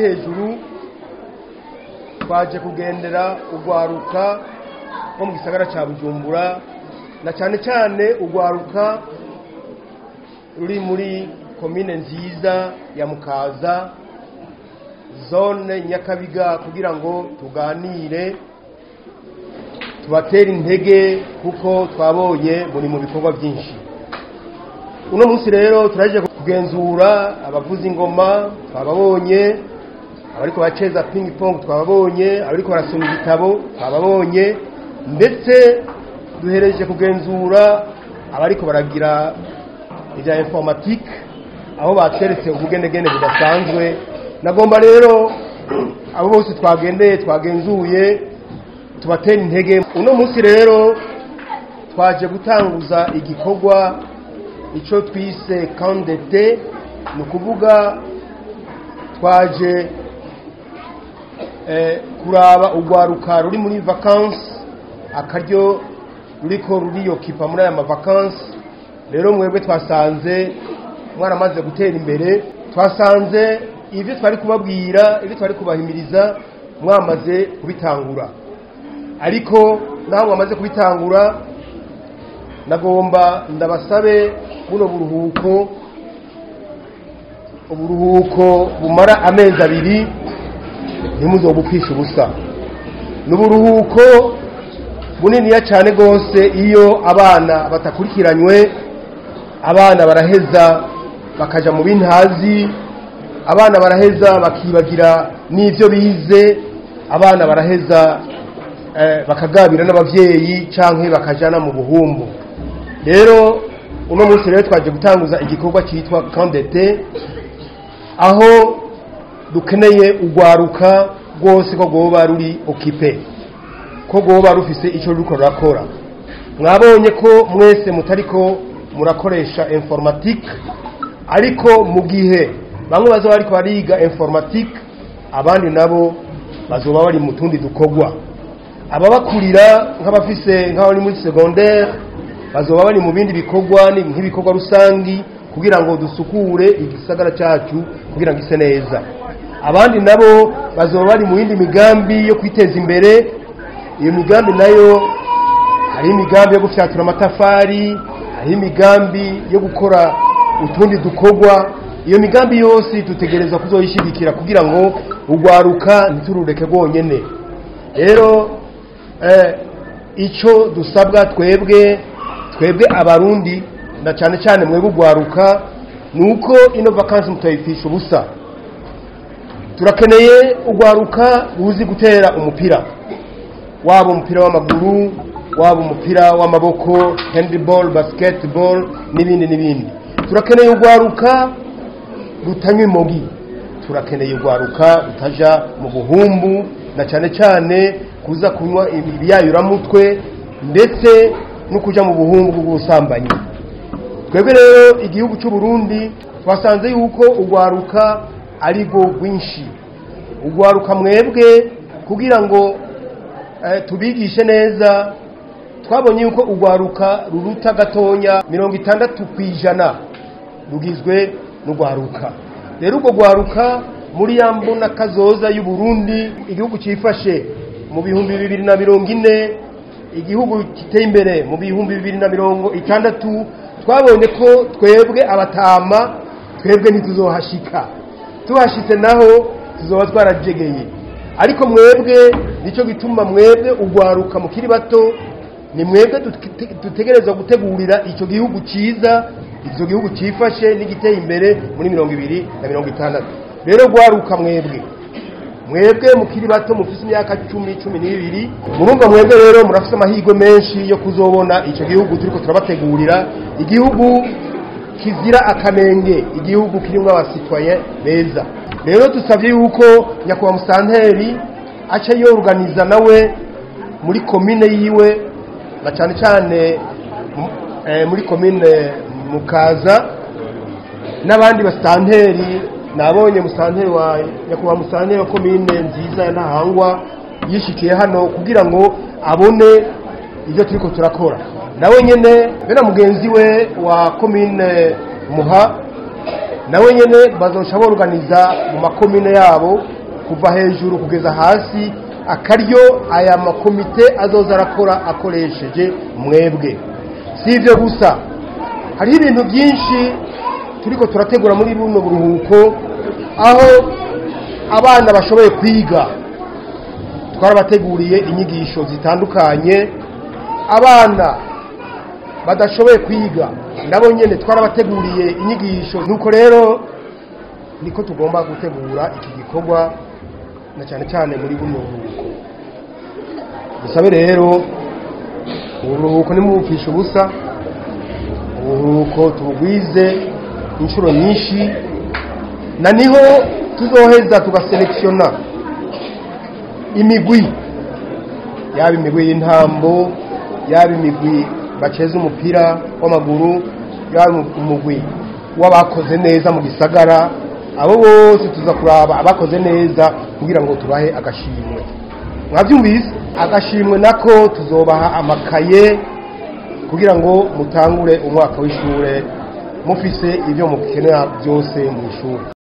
hejuru twaje kugendera urwaruka rwo mu gisagara cya bujumbura na cyane cyane urwaruka ruri muri komine nziza ya mukaza zone nyakabiga kugira ngo tuganire tubatere intege kuko twabonye muri mu bikorwa byinshi uno munsi rero turaje kugenzura abavuza ingoma twababonye abariko baceza ping pong twababonye abariko barasoma ibitabo twababonye ndetse duhereje kugenzura abariko baragira ibya informatique aho batweretse ubugenegene budasanzwe nagomba rero abo bose twagendeye twagenzuye tubatera intege uno munsi rero twaje gutanguza igikorwa icyo twise kandete ni ukuvuga twaje kuraba urwaruka ruri muri vakansi akaryo ruriko ruriyokipa muri aya mavakansi rero mwebwe twasanze mwaramaze gutera imbere twasanze ibyo twari kubabwira ibyo twari kubahimiriza mwamaze kubitangura ariko naho mwamaze kubitangura nagomba ndabasabe buno buruhuko uburuhuko bumara amezi abiri ntimuzobupfishe ubusa ni uburuhuko buniniya cyane rwose iyo abana batakurikiranywe abana baraheza bakajya mu bintazi abana baraheza bakibagira n'ibyo bize abana baraheza bakagabira n'ababyeyi cyangwa bakajyana mu buhumbu rero uno munsi rero twaje gutanguza igikorwa cyitwa kandete aho dukeneye urwaruka rwose ko rwoba ruri okipe ko rwoba rufise icyo ruriko rurakora mwabonye ko mwese mutari ko murakoresha informatique ariko mu gihe bamwe bazaba bariko bariga informatique abandi nabo bazoba bari mu tundi dukorwa ababakurira nk'abafise nk'abari muri secondaire bazoba bari mu bindi bikorwa nk'ibikorwa rusangi kugira ngo dusukure igisagara cyacu kugira ngo ise neza abandi nabo bazoba bari mu yindi migambi yo kwiteza imbere iyo migambi nayo hari imigambi yo gufyatura amatafari hari imigambi yo gukora utundi dukorwa iyo migambi yose dutegereza kuzoyishyigikira kugira ngo urwaruka ntiturureke rwonyine rero icyo dusabwa twebwe twebwe abarundi na cyane cyane mwebwe urwaruka ni uko ino vakansi mutayipfisha ubusa turakeneye urwaruka ruzi gutera umupira waba umupira w'amaguru waba umupira w'amaboko handiball basketball n'ibindi n'ibindi turakeneye urwaruka rutanywa imogi turakeneye urwaruka rutaja mu buhumbu na cyane cyane kuza kunywa ibiyayuramutwe ndetse no kujya mu buhumbu bw'ubusambanyi twebwe rero igihugu cy'u Burundi twasanze yuko urwaruka ari rwo rwinshi urwaruka mwebwe kugira ngo tubigishe neza twabonye yuko urwaruka ruruta gatonya mirongo itandatu ku ijana rugizwe n'urwaruka rero urwo rwaruka muri ya mbona kazoza y'u Burundi igihugu cyifashe mu bihumbi bibiri na mirongo ine igihugu giteye imbere mu bihumbi bibiri na mirongo itandatu twabonye ko twebwe abatama twebwe ntituzohashika tuhashitse naho tuzoba twarajegeye ariko mwebwe nicyo gituma mwebwe urwaruka mukiri bato ni mwebwe dutegereza gutegurira icyo gihugu cyiza icyo gihugu cyifashe n'igiteye imbere muri mirongo ibiri na mirongo itandatu rero rwaruka mwebwe mwebwe mukiri bato mufite imyaka cumi cumi n'ibiri murumva mwebwe rero murafite amahirwe menshi yo kuzobona icyo gihugu turiko turabategurira igihugu kizira akanenge igihugu kirimo abasitwaye beza rero dusabye yuko nyakubahwa musanteri aca yoruganiza nawe muri komine yiwe na cyane cyane muri komine mukaza n'abandi basanteri nabonye musanteri wa nyakubahwa musanteri wa komine nziza ya ntahangwa yishikiye hano kugira ngo abone ibyo turiko turakora nawe nyene be na mugenzi we wa komine muha nawe nyene bazoca borganiza mu makomine yabo kuva hejuru kugeza hasi akaryo aya makomite azoza arakora akoresheje mwebwe si ibyo gusa hariho ibintu byinshi turiko turategura muri buno buruhuko aho abana bashoboye kwiga twarabateguriye inyigisho zitandukanye abana badashoboye kwiga nabo nyene twarabateguriye inyigisho nuko rero niko tugomba gutegura iki gikorwa na cyane cyane muri buno buruhuko dusabe rero uburuhuko nimubupfisha ubusa uburuhuko tubugwize inshuro nyinshi na niho tuzoheza tugaselekisiona imigwi yaba imigwi y'intambo yaba imigwi baceza umupira w'amaguru yaba umugwi w'abakoze neza mu gisagara abo bose tuza kuraba abakoze neza kugira ngo tubahe agashimwe mwabyumvise agashimwe nako tuzobaha amakaye kugira ngo mutangure umwaka w'ishure mufise ibyo mukenera byose mu ishuri